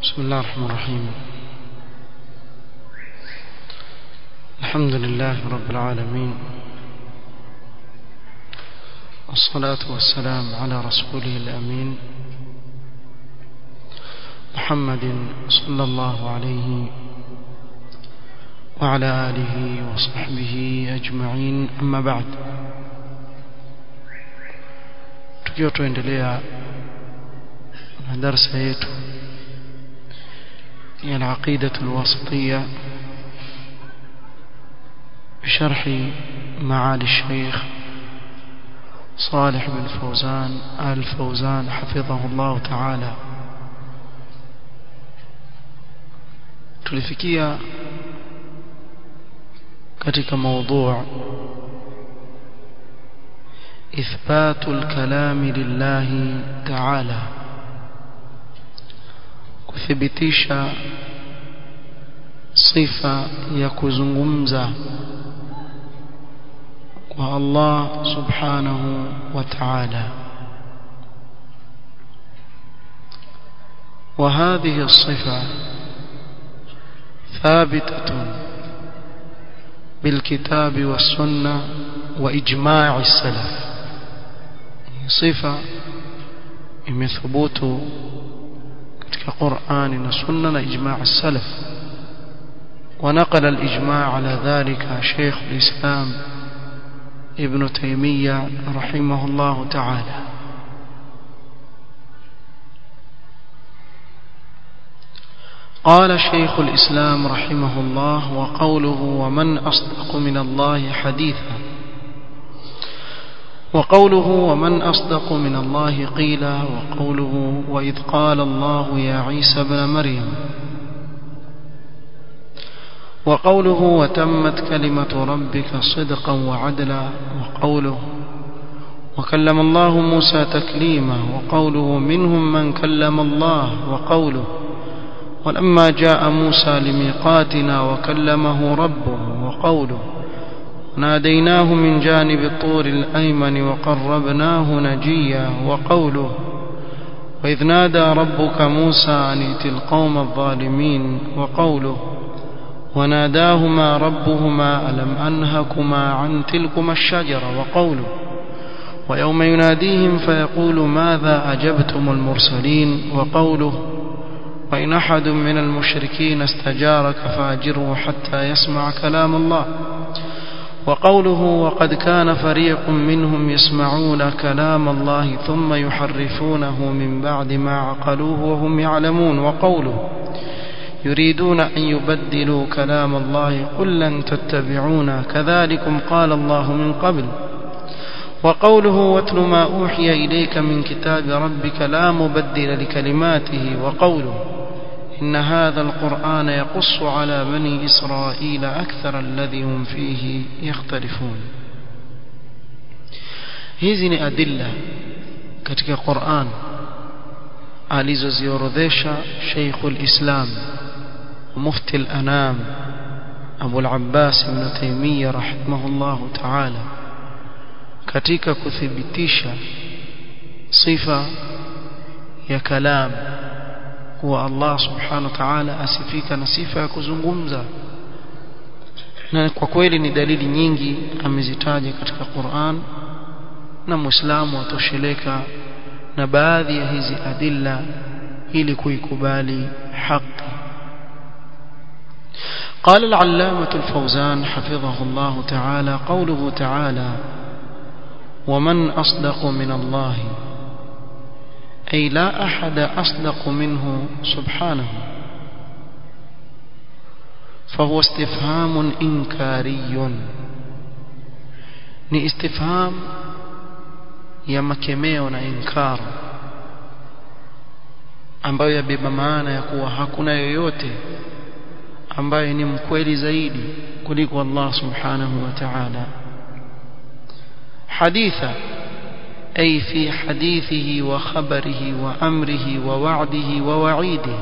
بسم الله الرحمن الرحيم الحمد لله رب العالمين والصلاة والسلام على رسوله الأمين محمد صلى الله عليه وعلى آله وصحبه أجمعين أما بعد tukiwa tuendelea na darsa yetu ya al-aqida al-wasitiyya بشرح معالي الشيخ صالح بن فوزان آل فوزان حفظه الله تعالى tulifikia katika موضوع إثبات الكلام لله تعالى kuthibitisha sifa ya kuzungumza kwa Allah subhanahu wa ta'ala وهذه الصفة ثابتة بالكتاب والسنة وإجماع السلف صفة imethubutu katika Qur'ani na Sunna na ijma' as-salaf ونقل الإجماع على ذلك شيخ الإسلام ابن تيمية رحمه الله تعالى قال شيخ الإسلام رحمه الله وقوله ومن أصدق من الله حديثا وقوله ومن أصدق من الله قيلا وقوله وإذ قال الله يا عيسى بن مريم وقوله وتمت كلمة ربك صدقا وعدلا وقوله وكلم الله موسى تكليما وقوله منهم من كلم الله وقوله ولما جاء موسى لميقاتنا وكلمه ربه وقوله ناديناه من جانب الطور الأيمن وقربناه نجيا وقوله وإذ نادى ربك موسى أن ائت القوم الظالمين وقوله وناداهما ربهما ألم أنهكما عن تلكما الشجرة وقوله ويوم يناديهم فيقول ماذا أجبتم المرسلين وقوله وإن أحد من المشركين استجارك فاجره حتى يسمع كلام الله وقوله وقد كان فريق منهم يسمعون كلام الله ثم يحرفونه من بعد ما عقلوه وهم يعلمون وقوله يريدون أن يبدلوا كلام الله قل لن تتبعونا كذلكم قال الله من قبل وقوله واتل ما أوحي إليك من كتاب ربك لا مبدل لكلماته وقوله إن هذا القرآن يقص على بني إسرائيل أكثر الذي هم فيه يختلفون hizi ni adilla katika Qur'an alizoziorodhesha Sheikhul Islam Mufti al-Anam Abu al-Abbas Ibn Taymiyyah rahimahullah ta'ala katika kuthibitisha sifa ya kalam kuwa Allah subhanahu wa ta'ala asifika na sifa ya kuzungumza na kwa kweli ni dalili nyingi amezitaja katika Qur'an na Muislamu atosheleka na baadhi ya hizi adilla ili kuikubali haki قال العلامة الفوزان حفظه الله تعالى قوله تعالى ومن أصدق من الله أي لا أحد أصدق منه سبحانه فهو استفهام إنكاري ni istifham ya makemeo na inkar ambayo yabeba maana ya kuwa hakuna yoyote ambaye ni mkweli zaidi kuliko Allah subhanahu wa ta'ala haditha أي في حديثه وخبره وأمره ووعده ووعيده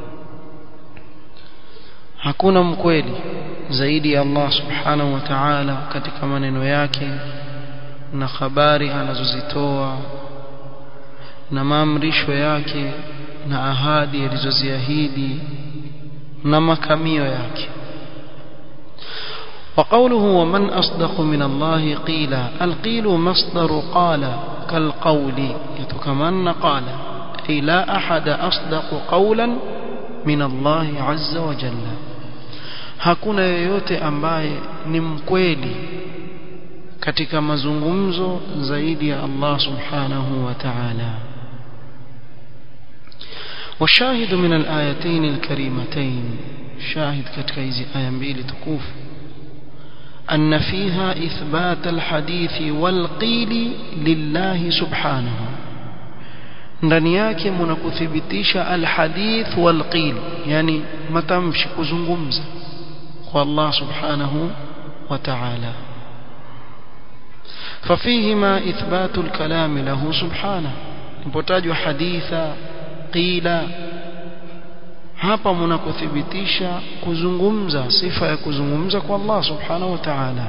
hakuna mkweli zaidi ya Allah subhanahu wa ta'ala katika maneno yake na habari anazozitoa na maamrisho yake na ahadi alizoziahidi na makamio yake وقوله ومن أصدق من الله قيلا القيل مصدر قال كالقول يتكمن قال أي لا أحد أصدق قولا من الله عز وجل hakuna yoyote ambaye ni mkweli katika mazungumzo zaidi ya Allah subhanahu wa ta'ala والشاهد من الآيتين الكريمتين شاهد katika hizi aya mbili tukufu أن فيها إثبات الحديث والقيل لله سبحانه ndani yake mnakuthibitisha alhadith walqil yani matamshi kuzungumza kwa Allah subhanahu wa ta'ala ففيهما إثبات الكلام له سبحانه ipotajwa haditha qila hapa mnakuthibitisha kuzungumza sifa ya kuzungumza kwa Allah subhanahu wa ta'ala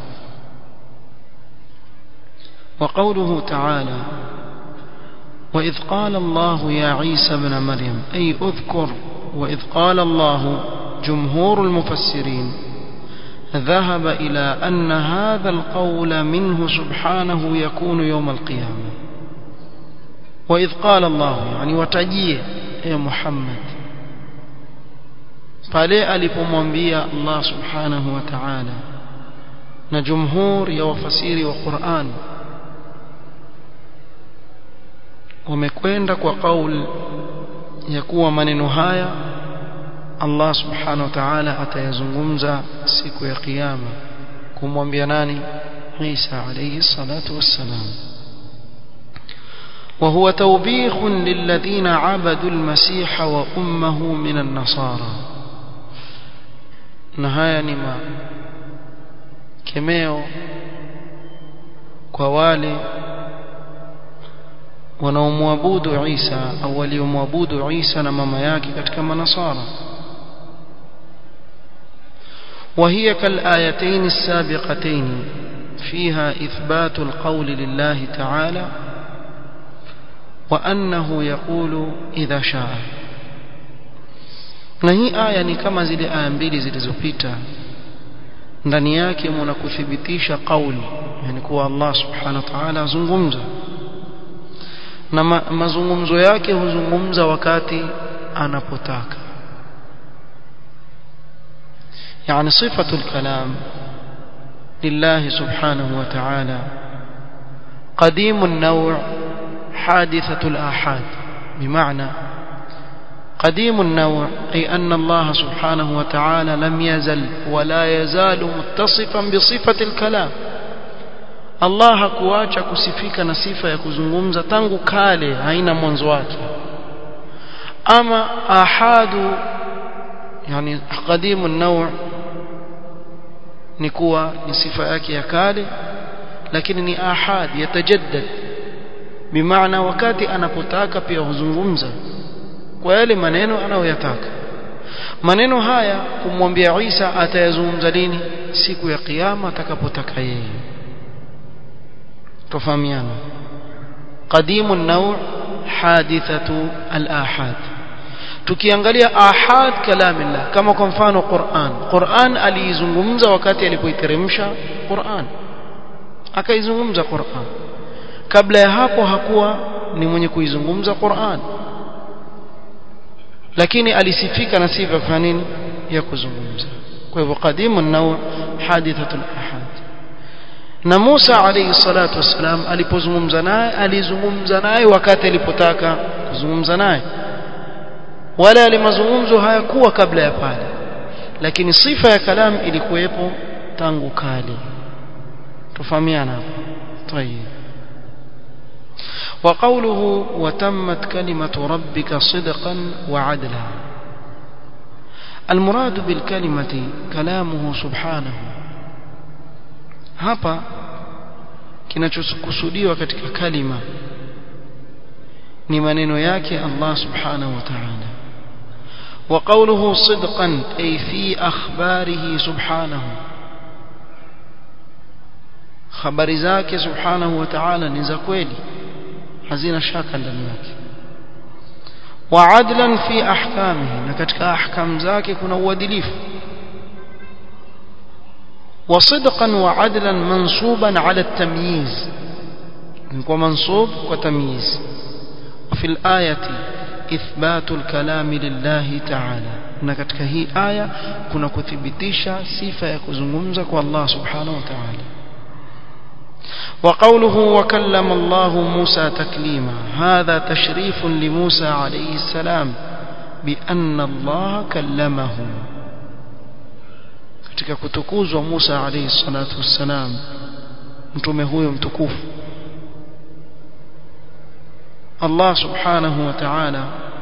وقوله تعالى وإذ قال الله يا عيسى ابن مريم أي أذكر وإذ قال الله جمهور المفسرين ذهب إلى أن هذا القول منه سبحانه يكون يوم القيامة وإذ قال الله يعني وتجيه يا محمد pale alipomwambia Allah subhanahu wa ta'ala na jumhur ya wafasiri wa Qur'an wamekwenda kwa kauli ya kuwa maneno haya Allah subhanahu wa ta'ala atayazungumza siku ya kiyama kumwambia nani Isa alayhi salatu wassalam وهو توبيخ للذين عبدوا المسيح وأمه من النصارى na haya ni kemeo kwa wale wanaomwabudu Isa au waliomwabudu Isa na mama yake katika manasara وهي كالآيتين السابقتين فيها إثبات القول لله تعالى وأنه يقول إذا شاء na hii aya ni kama zile aya mbili zilizopita ndani yake mna kuthibitisha kauli yani kuwa Allah subhanahu wa ta'ala azungumza na ma, mazungumzo yake huzungumza wakati anapotaka يعني صفة الكلام لله سبحانه وتعالى قديم النوع حادثة الآحاد بمعنى قديم النوع أي أن الله سبحانه وتعالى لم يزل ولا يزال متصفا بصفة الكلام Allah hakuacha kusifika na sifa ya kuzungumza tangu kale haina mwanzo wake ama ahadu yani qadimu naw ni kuwa ni sifa yake ya kale lakini ni ahad yatajaddad bimaana wakati anapotaka pia huzungumza kwa yale maneno anayoyataka maneno haya kumwambia Isa atayazungumza lini siku ya kiyama atakapotaka yeye tofahamiana qadimu an-naw' hadithatu al-ahad tukiangalia ahad kalamillah kama kwa mfano Qur'an Qur'an aliizungumza wakati alipoiteremsha Qur'an akaizungumza Qur'an kabla ya hapo hakuwa ni mwenye kuizungumza Qur'an lakini alisifika na sifa kwa nini ya kuzungumza kwa hivyo qadimu an-naw' hadithatul ahad na Musa alayhi salatu wassalam alipozungumza naye alizungumza naye wakati alipotaka kuzungumza naye wala yale mazungumzo hayakuwa kabla ya pale lakini sifa ya kalam ilikuwepo tangu kale tufahamiana hapo طيب وقوله وتمت كلمة ربك صدقا وعدلا المراد بالكلمة كلامه سبحانه hapa kinachokusudiwa katika kalima ni maneno yake Allah subhanahu wa ta'ala wa qawluhu sidqan ay fi akhbarihi subhanahu habari zake subhanahu wa ta'ala ni za kweli hazina shaka ndani yake wa adlan fi ahkamihi na katika ahkam zake kuna uadilifu وصدقا وعدلا منصوبا على التمييز ومنصوب وتمييز وفي الآية إثبات الكلام لله تعالى na katika hii aya kuna kuthibitisha sifa ya kuzungumza kwa Allah subhanahu wa ta'ala وقوله وكلم الله موسى تكليما هذا تشريف لموسى عليه السلام بأن الله كلمه katika kutukuzwa Musa alayhi salatu wassalam mtume huyo mtukufu Allah subhanahu wa ta'ala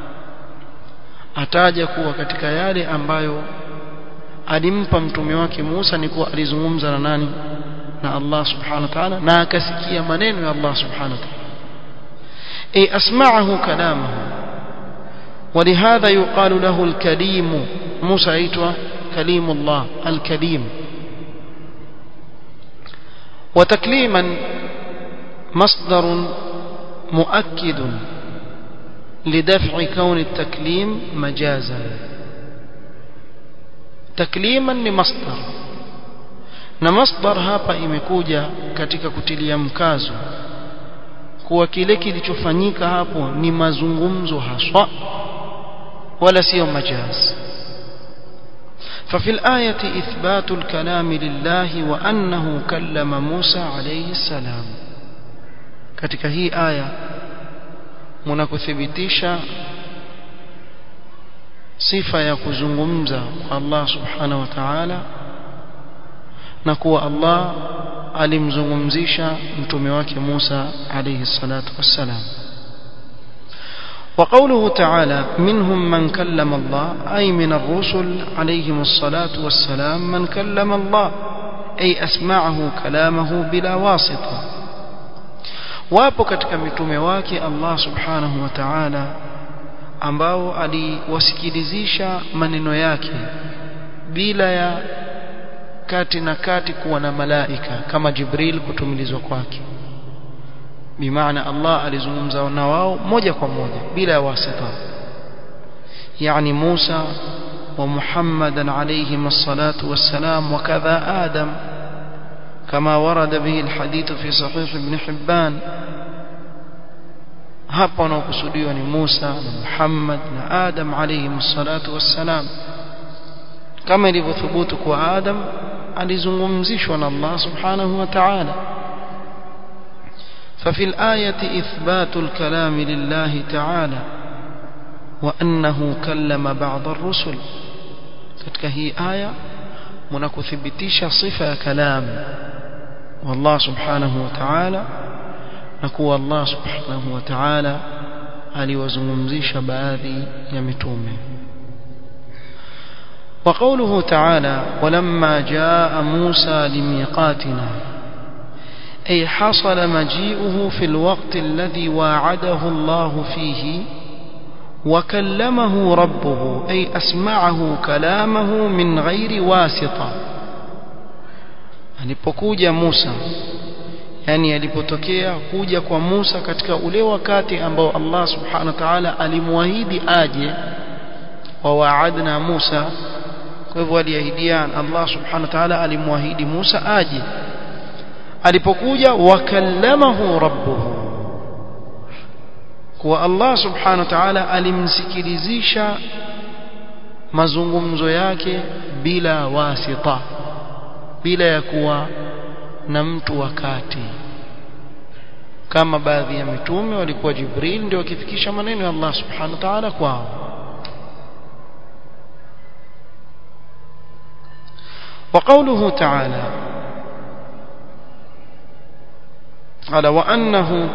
ataja kuwa katika yale ambayo alimpa mtume wake Musa ni kuwa alizungumza na nani na Allah subhanahu wa ta'ala na akasikia maneno ya Allah subhanahu wa ta'ala ay asma'ahu kalamahu ولهذا يقال له الكليم موسى aitwa كليم الله الكليم وتكليما مصدر مؤكد لدفع كون التكليم مجازا تكليما لمصدر na masdar hapa imekuja katika kutilia mkazo kuwa kile kilichofanyika hapo ni mazungumzo haswa wala sio majazi ففي الآية إثبات الكلام لله وأنه كلم موسى عليه السلام katika hii aya mnakuthibitisha sifa ya kuzungumza kwa Allah subhanahu wa ta'ala na kuwa Allah alimzungumzisha mtume wake Musa alayhi salatu wassalam وقوله تعالى منهم من كلم الله أي من الرسل عليهم الصلاة والسلام من كلم الله أي أسمعه كلامه بلا واسطة wapo katika mitume wake Allah subhanahu wa ta'ala ambao aliwasikilizisha maneno yake bila ya kati na kati kuwa na malaika kama Jibril kutumilizwa kwake bimaana Allah alizungumza na wao moja kwa moja bila wasita yani Musa wa Muhammadan alayhi الصلاه والسلام وكذا آدم كما ورد به الحديث في صحيح ابن حبان hapa wanaokusudiwa ni Musa na Muhammad na Adam alayhi الصلاه والسلام kama ilivyothubutu kwa Adam alizungumzishwa na Allah subhanahu wa ta'ala ففي الآية إثبات الكلام لله تعالى وأنه كلم بعض الرسل katika hii aya mnakuthibitisha sifa ya kalam والله سبحانه وتعالى na kuwa Allah subhanahu wa ta'ala aliwazungumzisha baadhi ya mitume وقوله تعالى ولما جاء موسى لميقاتنا أي حصل مجيئه في الوقت الذي واعده الله فيه وكلمه ربه أي أسمعه كلامه من غير واسطة alipokuja Musa yani alipotokea kuja kwa Musa katika ule wakati ambao Allah subhanahu wa ta'ala alimwahidi aje wa waadna Musa kwa hivyo aliahidiana Allah subhanahu wa ta'ala alimwahidi Musa aje alipokuja wakallamahu rabbuhu kwa Allah subhanahu wa ta'ala alimsikilizisha mazungumzo yake bila wasita bila ya kuwa na mtu wakati kama baadhi ya mitume walikuwa Jibril ndio wakifikisha maneno ya Allah subhanahu wa ta'ala kwao وقوله تعالى قال وأنه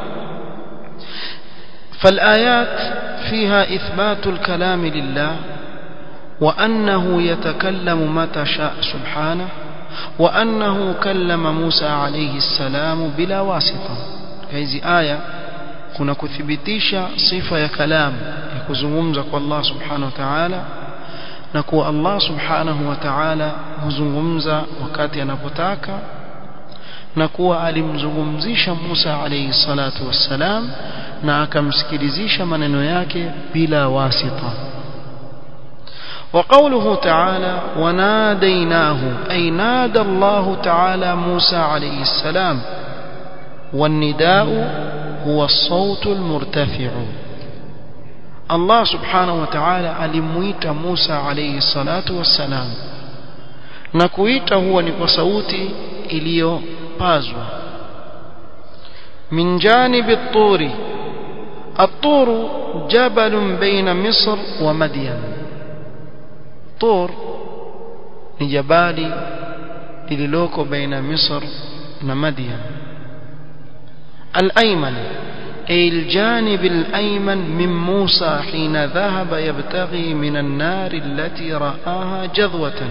فالآيات فيها إثبات الكلام لله وأنه يتكلم متى شاء سبحانه وأنه كلم موسى عليه السلام بلا واسطة هذه آية kuna kuthibitisha sifa ya kalam ya kuzungumza kwa Allah subhanahu wa ta'ala na kuwa Allah subhanahu wa ta'ala huzungumza wakati anapotaka na kuwa alimzungumzisha Musa alayhi salatu wassalam na akamsikilizisha maneno yake bila wasita وقوله تعالى وناديناه أي نادى الله تعالى موسى عليه السلام والنداء هو الصوت المرتفع الله سبحانه وتعالى alimuita Musa alayhi salatu wassalam na kuita huwa ni kwa sauti iliyopazwa min janibi at-turi at-turu jabalun baina Misr wa Madyan tur ni jabali lililoko baina Misr na Madyan al-ayman أي الجانب الأيمن من موسى حين ذهب يبتغي من النار التي رآها جذوة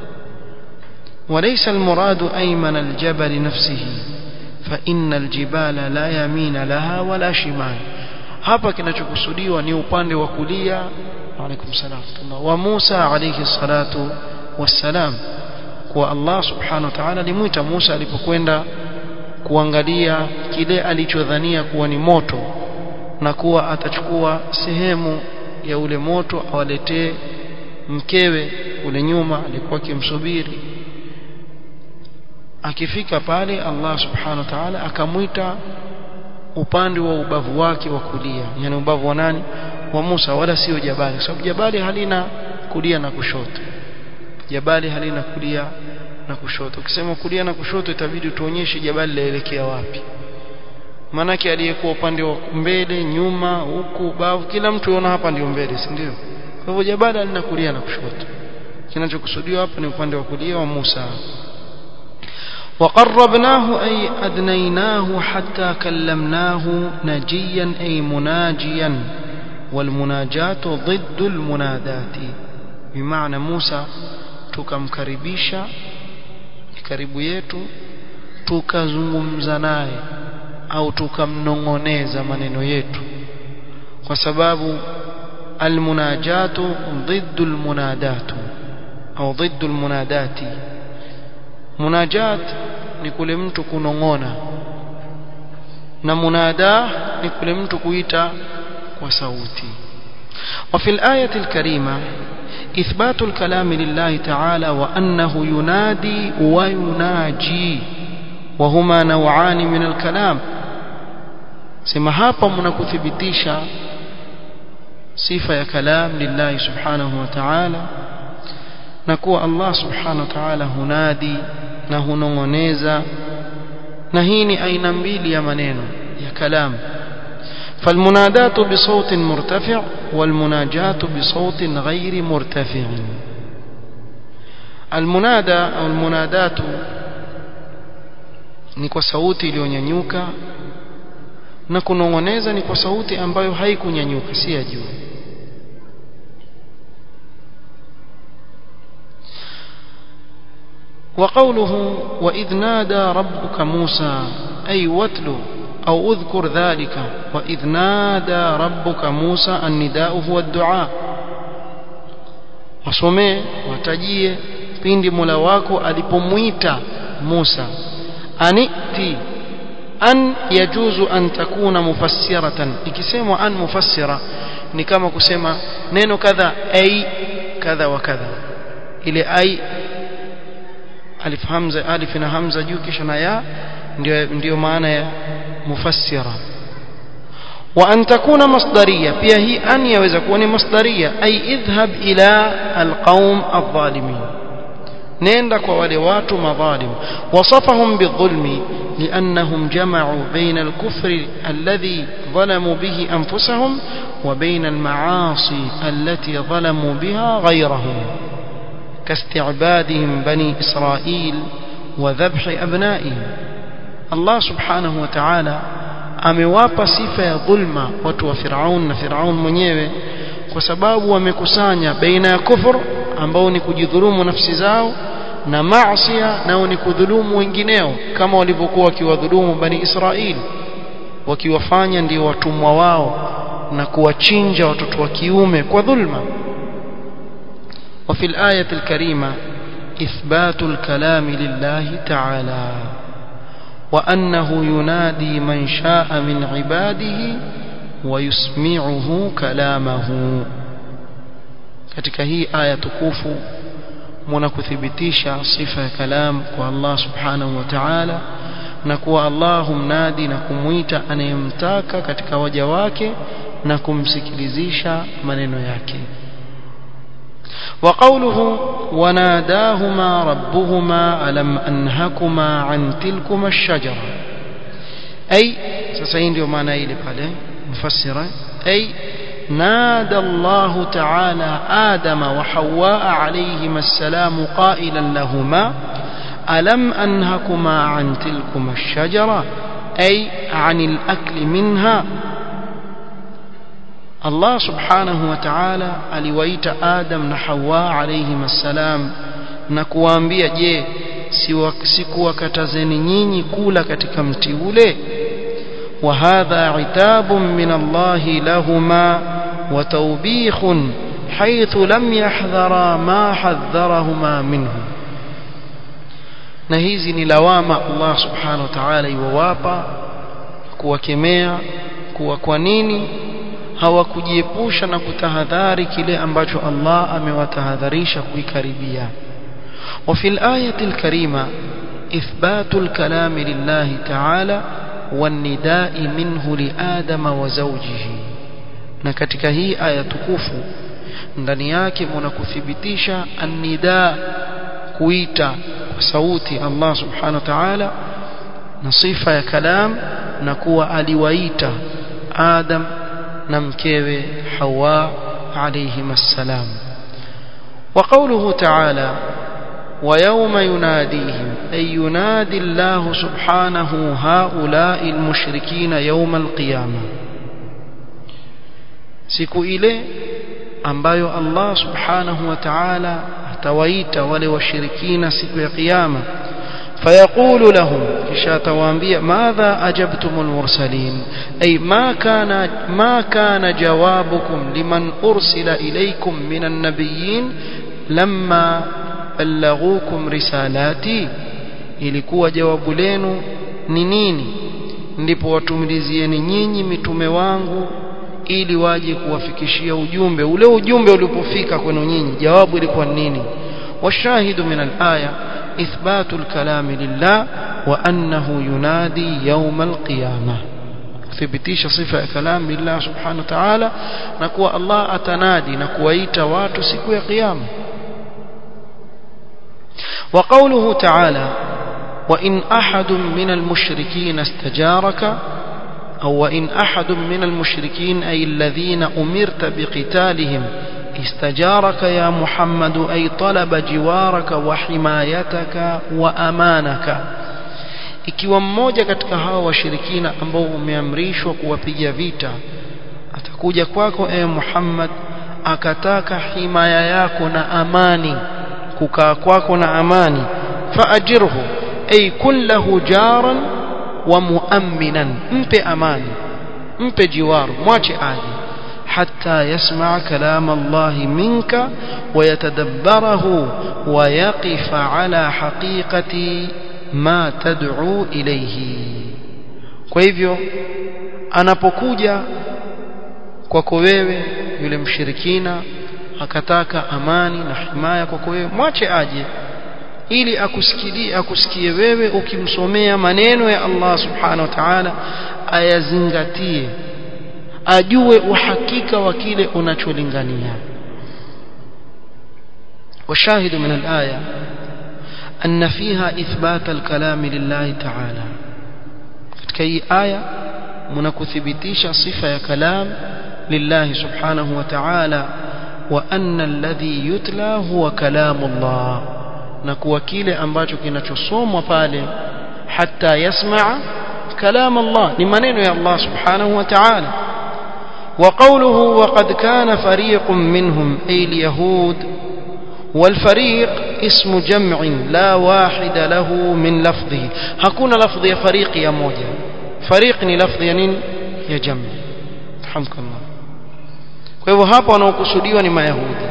وليس المراد أيمن الجبل نفسه فإن الجبال لا يمين لها ولا شمال hapa kinachokusudiwa ni upande wa kulia alaykum salam wa Musa alayhi salatu wassalam kwa Allah subhanahu wa ta'ala alimuita Musa alipokwenda kuangalia kile alichodhania kuwa ni moto na kuwa atachukua sehemu ya ule moto awaletee mkewe ule nyuma alikuwa akimsubiri akifika pale Allah subhanahu wa ta'ala akamwita upande wa ubavu wake wa kulia yani ubavu wa nani wa Musa wala sio jabali kwa sababu jabali halina kulia na kushoto jabali halina kulia na kushoto ukisema kulia na kushoto itabidi tuonyeshe jabali laelekea wapi manake aliyekuwa upande wa mbele nyuma huku bavu kila mtu yuona hapa ndio mbele si ndio kwa hivyo jabali halina kulia na kushoto kinachokusudiwa hapa ni upande wa kulia wa Musa وقربناه أي أدنيناه حتى كلمناه نجيا أي مناجيا والمناجات ضد المنادات بمعنى موسى tukamkaribisha karibu yetu tukazungumza naye au tukamnongoneza maneno yetu kwa sababu almunajatu ضد المنادات au ضد المنادات munajat ni kule mtu kunongona na munada ni kule mtu kuita kwa sauti وفي الآية الكريمة إثبات الكلام لله تعالى وأنه ينادي ويناجي وهما نوعان من الكلام سما hapa mnakuthibitisha sifa ya kalam lillahi subhanahu wa ta'ala na kuwa Allah subhanahu wa ta'ala hunadi na hunongoneza na hii ni aina mbili ya maneno ya kalam فالمنادات بصوت مرتفع والمناجات بصوت غير مرتفع المنادى أو المنادات ni kwa sauti iliyonyanyuka na kunongoneza ni kwa sauti ambayo haikunyanyuka si ya juu وقوله وإذ نادى ربك موسى أي واتل أو اذكر ذلك وإذ نادى ربك موسى النداء هو الدعاء wasomee watajie pindi Mola wako alipomwita Musa aniti an yajuzu an takuna mufassiratan ikisemwa an mufassira ni kama kusema neno kadha ai kadha wa kadha ile ai alif hamza alif na hamza juu kisha na ya ndio ndio maana ya mufassira wa an takuna masdariya pia hii an yaweza kuwa ni masdariya ay idhhab ila alqaum adh-dhalimin nenda kwa wale watu madhalim wasafahum bidhulmi لأنهم جمعوا بين الكفر الذي ظلموا به أنفسهم وبين المعاصي التي ظلموا بها غيرهم كاستعبادهم بني إسرائيل وذبح أبنائهم الله سبحانه وتعالى amewapa sifa ya dhulma watu wa Firaun na Firaun mwenyewe kwa sababu wamekusanya baina ya kufur ambao ni kujidhulumu nafsi zao na maasiya nao ni kudhulumu wengineo kama walivyokuwa wakiwadhulumu bani Israili wakiwafanya ndio watumwa wao na kuwachinja watoto wa kiume kwa dhulma وفي الآية الكريمة إثبات الكلام لله تعالى وأنه ينادي من شاء من عباده ويسمعه كلامه katika hii aya tukufu muna kuthibitisha sifa ya kalam kwa Allah subhanahu wa ta'ala na kuwa Allah humnadi na kumwita anayemtaka katika waja wake na kumsikilizisha maneno yake وقوله وناداهما ربهما ألم أنهكما عن تلكما الشجرة أي سسين يوم أنا إلي مفسرة أي نادى الله تعالى آدم وحواء عليهما السلام قائلا لهما ألم أنهكما عن تلكما الشجرة أي عن الأكل منها Allah subhanahu wa ta'ala aliwaita Adam na Hawa alayhim assalam na kuwaambia je sikuwakatazeni nyinyi kula katika mti ule wa hadha itabun min Allah lahuma wa tawbikhun haythu lam yahdhara ma hadharahuma minhu na hizi ni lawama Allah subhanahu wa ta'ala iwawapa kuwakemea kuwa kwa nini hawakujiepusha na kutahadhari kile ambacho Allah amewatahadharisha kuikaribia وفي الآية الكريمة إثبات الكلام لله تعالى والنداء منه لآدم وزوجه na katika hii aya tukufu ndani yake mna kuthibitisha annida kuita kwa sauti Allah subhanahu wa ta'ala na sifa ya kalam na kuwa aliwaita Adam na mkewe Hawa alayhim assalam وقوله تعالى ويوم يناديهم أي ينادي الله سبحانه هؤلاء المشركين يوم القيامة siku ile ambayo Allah subhanahu wa ta'ala atawaita wale washirikina siku ya kiyama فيقول لهم kisha atawaambia madha ajabtumul mursalin ay ma kana ma kana jawabukum liman ursila ilaykum minan nabiyyin lamma ballaghukum risalati ilikuwa jawabu lenu ni nini ndipo watumilizieni nyinyi mitume wangu ili waje kuwafikishia ujumbe ule ujumbe ulipofika kwenu nyinyi jawabu ilikuwa nini washahidu min al-aya إثبات الكلام لله وأنه ينادي يوم القيامة thibitisha sifa ya kalam lillah subhanahu wa ta'ala na kuwa Allah atanadi na kuwaita watu siku ya kiyama wa qawluhu ta'ala wa in ahadun min al-mushrikeen istajaraka أو وإن أحد من المشركين أي الذين أمرت بقتالهم استجارك يا محمد أي طلب جوارك وحمايتك وأمانك ikiwa mmoja katika hao washirikina ambao umeamrishwa kuwapiga vita atakuja kwako e Muhammad akataka himaya yako na amani kukaa kwako na amani faajirhu ay kun lahu jaran wa muamminan mpe amani mpe jiwaru mwache aje حتى يسمع كلام الله منك ويتدبره ويقف على حقيقة ما تدعو إليه kwa hivyo anapokuja kwako wewe yule mshirikina akataka amani na himaya kwako wewe mwache aje ili akusikilie akusikie wewe ukimsomea maneno ya Allah subhanahu wa ta'ala ayazingatie ajue uhakika wa kile unacholingania وشاهد من الآية أن فيها إثبات الكلام لله تعالى كي آية منكثبتيش صفة كلام لله سبحانه وتعالى وأن الذي يتلى هو كلام الله نكو كيل أمباجو كنachosomwa pale حتى يسمع كلام الله لمنين يا الله سبحانه وتعالى وقوله وقد كان فريق منهم أي اليهود والفريق اسم جمع لا واحد له من لفظه hakuna lafdhi ya فريق ya moja فريق ni lafdhi ya nini ya jami alhamdulillah kwa hivyo hapa wanaokusudiwa ni mayahudi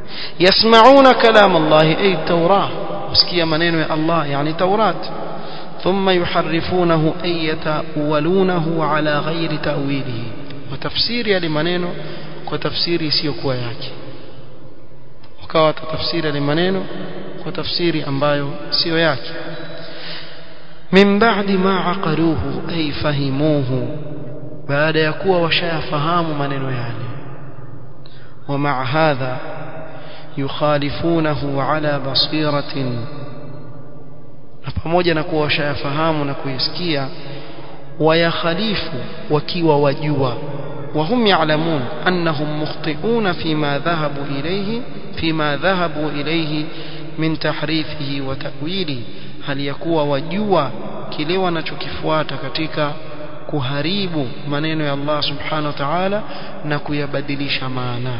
yasmauna kalam Allah ay tawrah usikia maneno ya Allah yani tawrat ثم يحرفونه أي يتأولونه على غير تأويله وتفسير يلي maneno kwa tafsiri isiyokuwa yake wakawa tafsiri yale maneno kwa tafsiri ambayo sio yake min ba'di ma aqaluhu ay fahimuhu baada ya kuwa washayafahamu maneno yale ومع هذا يخالفونه على بصيرة na pamoja na kuwa washayafahamu na kuyasikia wayakhalifu wakiwa wajua وهم يعلمون أنهم مخطئون فيما ذهبوا إليه فيما ذهبوا إليه من تحريفه وتأويله هل يكون وجوا kile wanachokifuata katika kuharibu maneno ya Allah subhanahu wa ta'ala na kuyabadilisha maana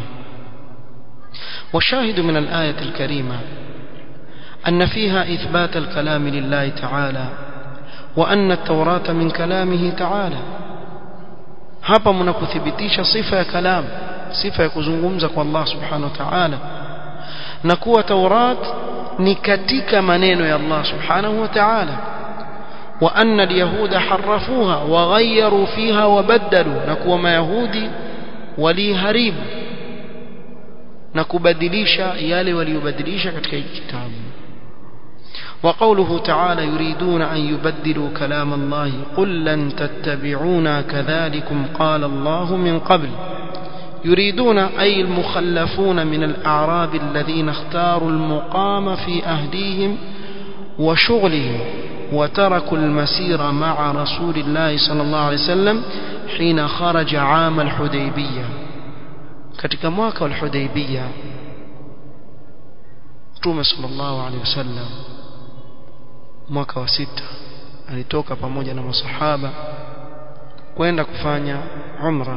وشاهد من الآية الكريمة أن فيها إثبات الكلام لله تعالى وأن التوراة من كلامه تعالى hapa mnakuthibitisha sifa ya kalam sifa ya kuzungumza kwa Allah subhanahu wa ta'ala na kuwa Taurat ni katika maneno ya Allah subhanahu wa ta'ala wa anna al-yahuda harrafuha wa ghayyaru fiha wa baddalu na kuwa mayahudi waliharibu na kubadilisha yale waliyobadilisha katika kitabu وقوله تعالى يريدون أن يبدلوا كلام الله قل لن تتبعونا كذلكم قال الله من قبل يريدون أي المخلفون من الأعراب الذين اختاروا المقام في أهليهم وشغلهم وتركوا المسير مع رسول الله صلى الله عليه وسلم حين خرج عام الحديبية katika mwaka wa Hudaybiyah Mtume sallallahu alaihi wasallam mwaka wa sita alitoka pamoja na masahaba kwenda kufanya umra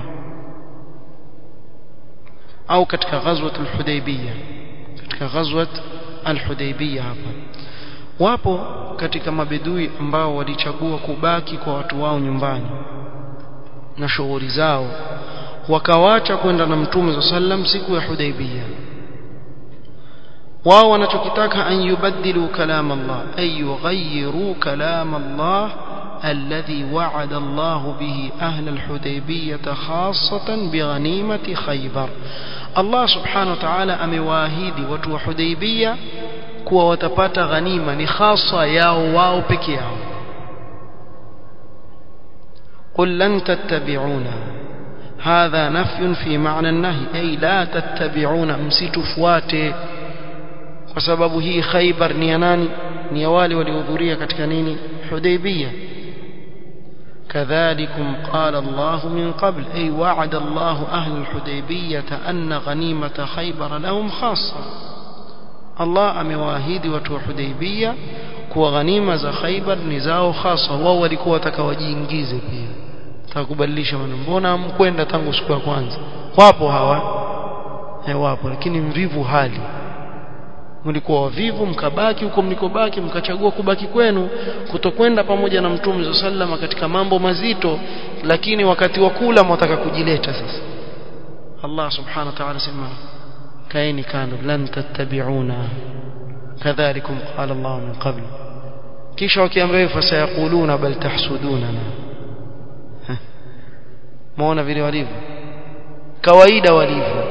au katika ghazwat al-Hudaybiyah katika ghazwat al-Hudaybiyah hapa wapo katika mabedui ambao walichagua kubaki kwa watu wao nyumbani na shughuli zao wakawacha kwenda na mtume sallam siku ya Hudaybiyah wao wanachokitaka an yubaddilu kalam Allah ay yughayyiru kalam Allah alladhi wa'ada Allah bihi ahla al-Hudaybiyah khassatan bighanimati Khaybar Allah subhanahu wa ta'ala amewaahidi watu wa Hudaybiyah kuwa watapata ghanima ni khasa yao wao peke yao قل لن تتبعونا هذا نفي في معنى النهي أي لا تتبعون msitufuate kwa sababu hii Khaybar ni ya nani ni ya wale waliohudhuria katika nini Hudaybiyah كذلكم قال الله من قبل أي وعد الله أهل الحديبية أن غنيمة خيبر لهم خاصة الله أمواهيد وتو حديبية kuwa ghanima za Khaibar ni zao hasa wao walikuwa wataka wajiingize pia takubadilisha maneno mbona mkwenda tangu siku ya kwanza wapo hawa eh wapo lakini mvivu hali mlikuwa wavivu mkabaki huko mlikobaki mkachagua kubaki kwenu kutokwenda pamoja na mtume sallama katika mambo mazito lakini wakati wa kula mwataka kujileta sasa Allah subhanahu wa ta'ala sema kaeni kando lan tattabi'una kadhalikum qala Allah min qabl kisha wakiambia fasayaquluna bal tahsudunana muona vile walivyo kawaida walivyo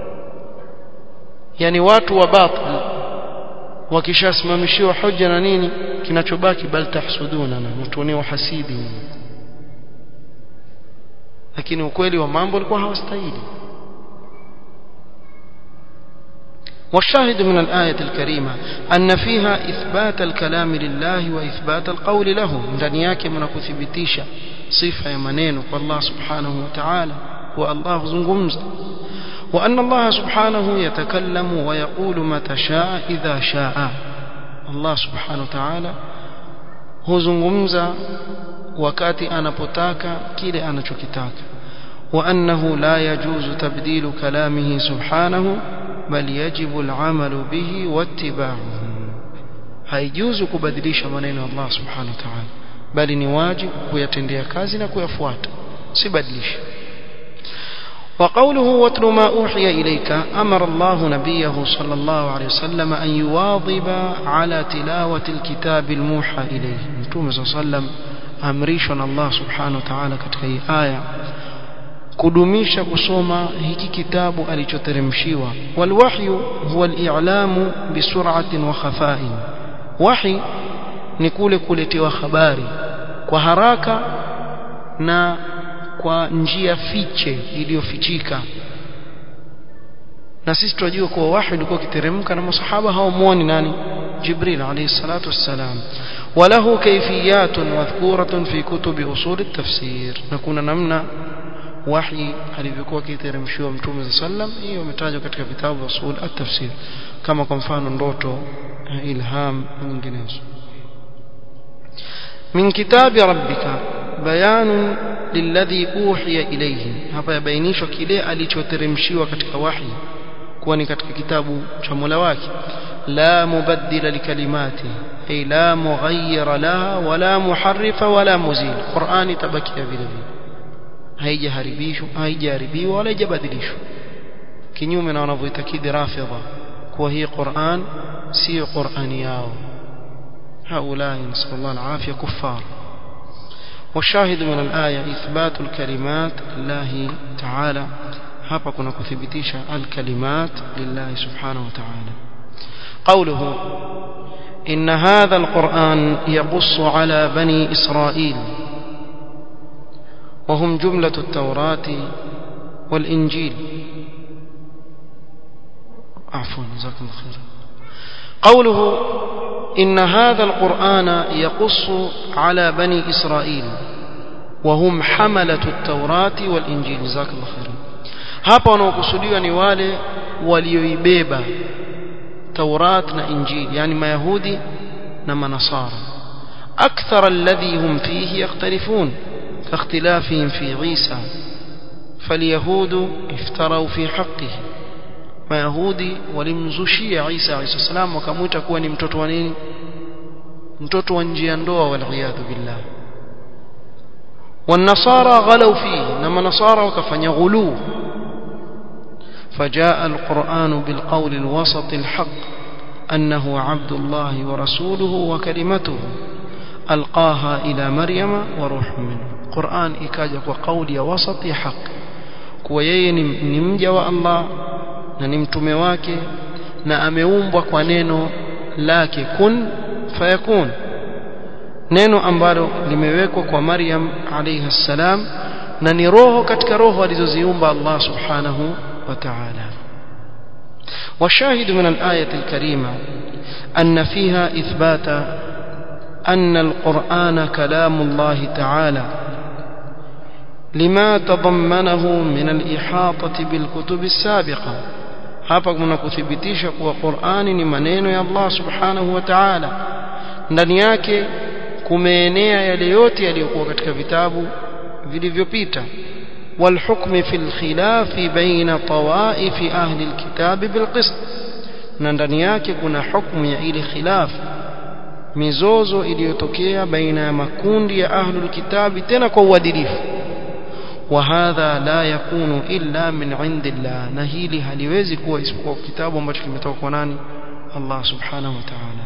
yani watu wa batil wakishasimamishiwa hoja na nini kinachobaki bal tahsuduna na mtuonea hasidi lakini ukweli wa mambo alikuwa hawastahili والشاهد من الآية الكريمة أن فيها إثبات الكلام لله وإثبات القول له ndani yake mnakuthibitisha sifa ya maneno kwa Allah subhanahu wa ta'ala wa Allah zungumza وأن الله سبحانه يتكلم ويقول متى شاء إذا شاء الله سبحانه وتعالى huzungumza wakati anapotaka kile anachokitaka وأنه لا يجوز تبديل كلامه سبحانه بل يجب العمل به واتباعه haijuzu kubadilisha maneno ya Allah subhanahu wa ta'ala bali ni wajibu kuyatendea kazi na kuyafuata sibadilishe وقوله واتل ما أوحي إليك أمر الله نبيه صلى الله عليه وسلم أن يواظب على تلاوة الكتاب الموحى إليه نتوم صلى الله عليه وسلم أمريشنا الله سبحانه وتعالى كتكي آية kudumisha kusoma hiki kitabu alichoteremshiwa walwahyu huwa al-i'lamu bisur'atin wa khafa'in wahi ni kule kuletewa habari kwa haraka na kwa njia fiche iliyofichika na sisi tunajua kuwa wahi ulikuwa ukiteremka na masahaba hawamuoni nani jibril alayhi salatu wassalam وله كيفيات مذكورة في كتب أصول التفسير نكون نمنا وحي alivyokuwa kiteremshiwa mtume صلى الله عليه وسلم hiyo imetajwa katika vitabu vya usul at-tafsir kama kwa mfano ndoto ilham na nyinginezo من كتاب ربك بيان للذي أوحي إليه hapa yabainishwa kile alichoteremshiwa katika wahi kuwa ni katika kitabu cha Mola wake la mubaddila likalimati ay la mughayyira laha wala muharrifa wala muzil Qur'ani tabakia vile vile haijaharibishwa haijaharibiwa wala haijabadilishwa kinyume na wanavyoitakidi rafidha kuwa hii Qur'an si Qur'ani yao هؤلاء نسأل الله العافية كفار والشاهد من الآية إثبات الكلمات لله تعالى hapa kuna kuthibitisha alkalimat lillahi subhanahu wa ta'ala qawluhu إن هذا القرآن يقص على بني إسرائيل وهم جملة التوراة والإنجيل عفوا جزاكم الله خيرا قوله إن هذا القرآن يقص على بني إسرائيل وهم حملة التوراة والإنجيل جزاك الله خيرا hapa wanaokusudiwa ni wale walioibeba Taurat na Injili yani Mayahudi na Manasara akthar alladhi hum fihi yakhtalifun كاختلافهم في عيسى فاليهود افتروا في حقه mayahudi walimzushia Isa alayhi salam wakamuita kuwa ni mtoto wa nini mtoto wa njia ndoa waliyadhu billah والنصارى غلوا فيه نما نصارى وكفن غلو فجاء القرآن بالقول الوسط الحق أنه عبد الله ورسوله وكلمته ألقاها إلى مريم وروح منه القرآن إكاجك وقول وسط حق كويين نمجى الله na ni mtume wake na ameumbwa kwa neno lake kun fayakun neno ambalo limewekwa kwa Maryam alayha salam na ni roho katika roho alizoziumba Allah subhanahu wa ta'ala والشاهد من الآية الكريمة أن فيها إثبات أن القرآن كلام الله تعالى لما تضمنه من الإحاطة بالكتب السابقة hapa kuna kuthibitisha kuwa Qur'ani ni maneno ya Allah Subhanahu wa Ta'ala ndani yake kumeenea yale yote yaliyokuwa katika vitabu vilivyopita والحكم في الخلاف بين طوائف أهل الكتاب بالقسط na ndani yake kuna hukumu ya ile khilaf mizozo iliyotokea baina ya makundi ya ahlul kitabi tena kwa uadilifu وهذا لا يكون إلا من عند الله نهيلي haliwezi kuwa isipokuwa kitabu ambacho kimetoka kwa nani Allah subhanahu wa ta'ala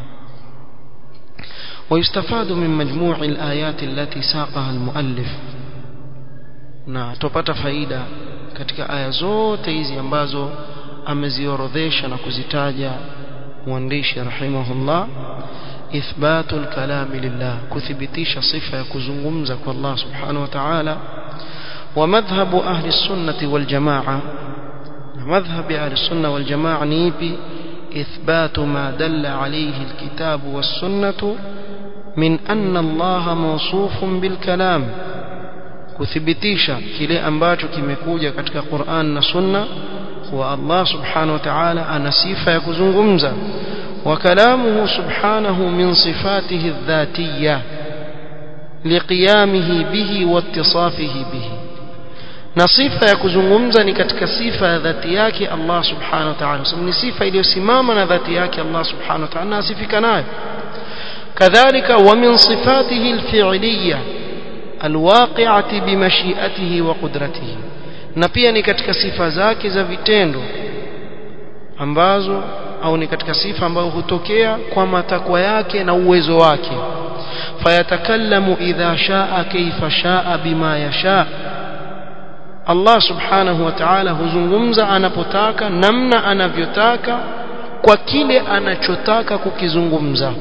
ويستفاد من مجموع الآيات التي ساقها المؤلف na tupata faida katika aya zote hizi ambazo ameziorodhesha na kuzitaja mwandishi rahimahullah ithbatu alkalami lillah kuthibitisha sifa ya kuzungumza kwa Allah subhanahu wa ta'ala ومذهب أهل السنة والجماعة مذهب أهل السنة والجماعة نيبي إثبات ما دل عليه الكتاب والسنة من أن الله موصوف بالكلام kuthibitisha kile ambacho kimekuja katika Qur'an na Sunna wa Allah subhanahu wa ta'ala ana sifa ya kuzungumza wa kalamuhu subhanahu min sifatihi adh-dhatiyya liqiyamihi bihi wa ittisafihi bihi na sifa ya kuzungumza ni katika sifa ya dhati yake Allah subhanahu wa ta'ala sababu ni sifa iliyosimama na dhati yake Allah subhanahu wa ta'ala na asifika nayo kadhalika wa min sifatihi alfi'liyya alwaqi'ati bimashi'atihi wa qudratihi na pia ni katika sifa zake za vitendo ambazo au ni katika sifa ambayo hutokea kwa matakwa yake na uwezo wake fayatakallamu idha shaa kaifa shaa bima yasha Allah subhanahu wa ta'ala huzungumza anapotaka namna anavyotaka kwa kile anachotaka kukizungumza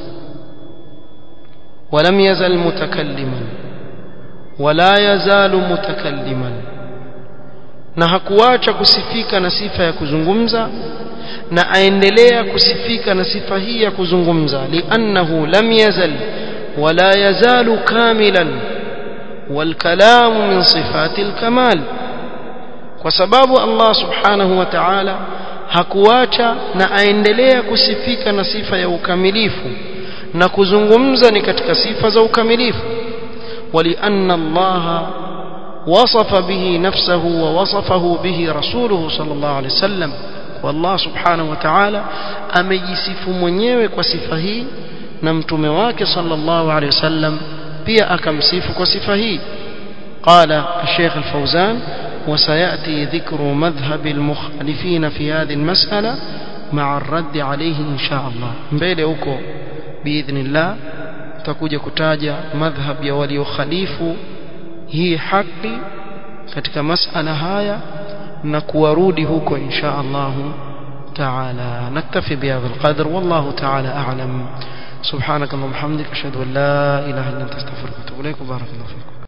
ولم يزل متكلما ولا يزال متكلما na hakuacha kusifika na sifa ya kuzungumza na aendelea kusifika na sifa hii ya kuzungumza liannahu lam yazal wala yazalu kamilan والكلام من صفات الكمال kwa sababu Allah subhanahu wa ta'ala hakuacha na aendelea kusifika na sifa ya ukamilifu na kuzungumza ni katika sifa za ukamilifu ولأن الله وصف به نفسه ووصفه به رسوله صلى الله عليه وسلم والله سبحانه وتعالى amejisifu mwenyewe kwa sifa hii na mtume wake sallallahu alaihi wasallam pia akamsifu kwa sifa hii قال الشيخ الفوزان وسيأتي ذكر مذهب المخالفين في هذه المسألة مع الرد عليه إن شاء الله mbele huko باذن الله tutakuja kutaja madhhab ya waliokhalifu hii haki katika masala haya na kuwarudi huko insha Allah تعالى نكتفي بهذا القدر والله تعالى أعلم سبحانك اللهم وبحمدك أشهد أن لا إله إلا أنت أستغفرك وأتوب إليك وبارك الله فيكم